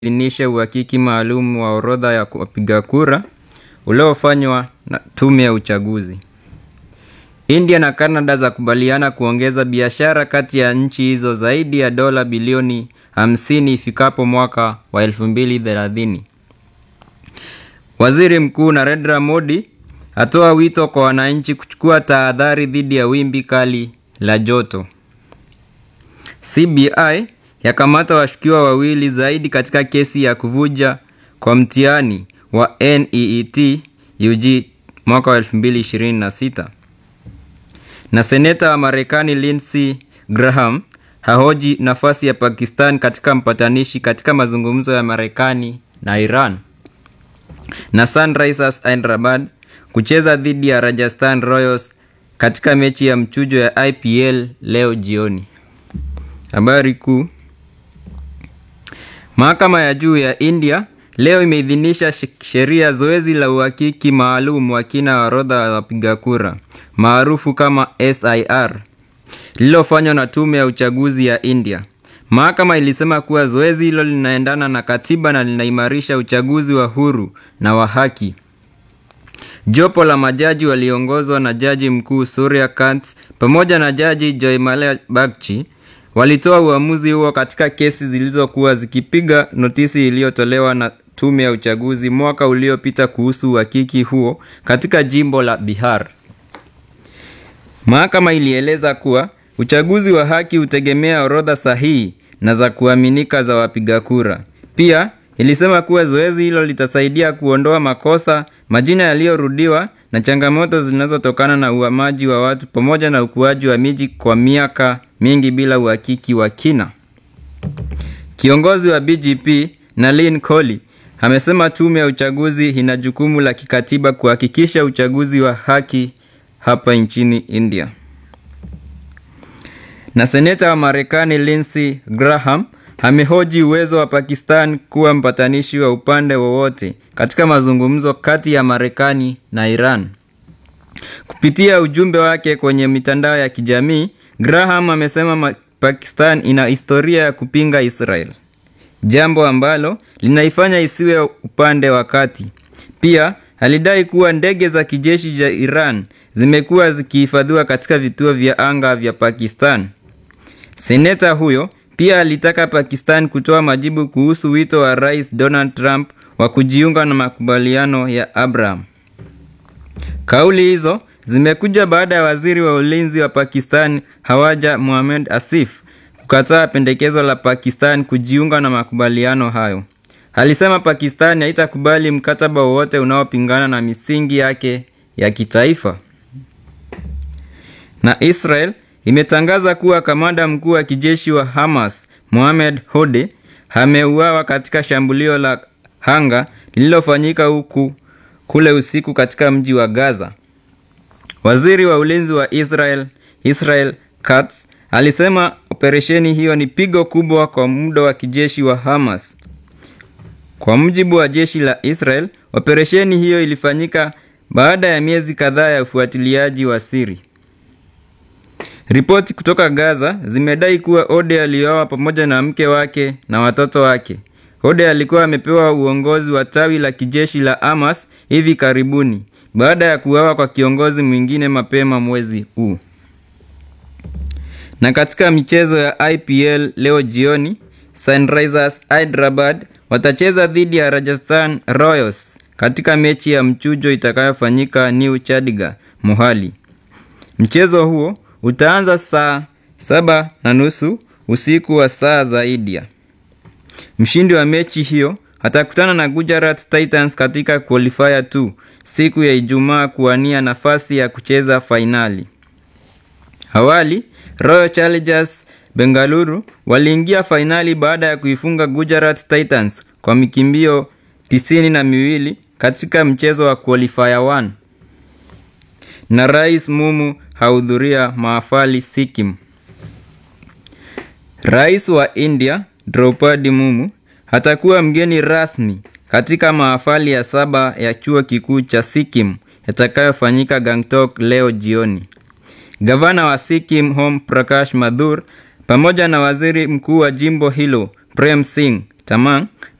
imeidhinisha uhakiki maalum wa orodha ya wapiga kura uliofanywa na tume ya uchaguzi. India na Canada zakubaliana kuongeza biashara kati ya nchi hizo zaidi ya dola bilioni 50 ifikapo mwaka wa 2030. Waziri Mkuu Narendra Modi atoa wito kwa wananchi kuchukua tahadhari dhidi ya wimbi kali la joto. CBI yakamata washukiwa wawili zaidi katika kesi ya kuvuja kwa mtihani wa NEET UG mwaka wa 2026. Na seneta wa Marekani Lindsey Graham hahoji nafasi ya Pakistan katika mpatanishi katika mazungumzo ya Marekani na Iran. Na Sunrisers Hyderabad kucheza dhidi ya Rajasthan Royals katika mechi ya mchujo ya IPL leo jioni. Habari kuu. Mahakama ya juu ya India leo imeidhinisha sheria zoezi la uhakiki maalum wa kina wa orodha ya wapiga kura maarufu kama SIR lililofanywa na tume ya uchaguzi ya India. Mahakama ilisema kuwa zoezi hilo linaendana na katiba na linaimarisha uchaguzi wa huru na wa haki. Jopo la majaji waliongozwa na jaji mkuu Surya Kant pamoja na jaji Joymalia Bagchi walitoa uamuzi huo katika kesi zilizokuwa zikipiga notisi iliyotolewa na tume ya uchaguzi mwaka uliopita kuhusu uhakiki huo katika jimbo la Bihar. Mahakama ilieleza kuwa uchaguzi wa haki hutegemea orodha sahihi na za kuaminika za wapiga kura. Pia ilisema kuwa zoezi hilo litasaidia kuondoa makosa, majina yaliyorudiwa na changamoto zinazotokana na uhamaji wa watu pamoja na ukuaji wa miji kwa miaka mingi bila uhakiki wa kina. Kiongozi wa BJP Nalin Kohli amesema tume ya uchaguzi ina jukumu la kikatiba kuhakikisha uchaguzi wa haki hapa nchini India. Na seneta wa Marekani Lindsey Graham amehoji uwezo wa Pakistan kuwa mpatanishi wa upande wowote katika mazungumzo kati ya Marekani na Iran. Kupitia ujumbe wake kwenye mitandao ya kijamii, Graham amesema Pakistan ina historia ya kupinga Israel, jambo ambalo linaifanya isiwe upande wa kati. Pia alidai kuwa ndege za kijeshi za Iran zimekuwa zikihifadhiwa katika vituo vya anga vya Pakistan. Seneta huyo pia alitaka Pakistan kutoa majibu kuhusu wito wa Rais Donald Trump wa kujiunga na makubaliano ya Abraham. Kauli hizo zimekuja baada ya waziri wa ulinzi wa Pakistan Hawaja Mohamed Asif kukataa pendekezo la Pakistan kujiunga na makubaliano hayo. Alisema Pakistan haitakubali mkataba wowote unaopingana na misingi yake ya kitaifa. Na Israel imetangaza kuwa kamanda mkuu wa kijeshi wa Hamas Mohamed Hode ameuawa katika shambulio la anga lililofanyika huku kule usiku katika mji wa Gaza. Waziri wa ulinzi wa Israel Israel Katz alisema operesheni hiyo ni pigo kubwa kwa muda wa kijeshi wa Hamas. Kwa mujibu wa jeshi la Israel, operesheni hiyo ilifanyika baada ya miezi kadhaa ya ufuatiliaji wa siri. Ripoti kutoka Gaza zimedai kuwa Ode aliuawa pamoja na mke wake na watoto wake. Ode alikuwa amepewa uongozi wa tawi la kijeshi la Hamas hivi karibuni baada ya kuuawa kwa kiongozi mwingine mapema mwezi huu. Na katika michezo ya IPL leo jioni, Sunrisers Hyderabad watacheza dhidi ya Rajasthan Royals katika mechi ya mchujo itakayofanyika New Chandigarh, Mohali. Mchezo huo utaanza saa saba na nusu usiku wa saa za India. Mshindi wa mechi hiyo atakutana na Gujarat Titans katika qualifier 2 siku ya Ijumaa kuwania nafasi ya kucheza fainali. Awali, Royal Challengers Bengaluru waliingia fainali baada ya kuifunga Gujarat Titans kwa mikimbio tisini na miwili katika mchezo wa qualifier 1. Na Rais Mumu hahudhuria mahafali Sikkim. Rais wa India Draupadi Mumu atakuwa mgeni rasmi katika mahafali ya saba ya chuo kikuu cha Sikkim yatakayofanyika Gangtok leo jioni. Gavana wa Sikkim Om Prakash Mathur pamoja na waziri mkuu wa jimbo hilo Prem Singh Tamang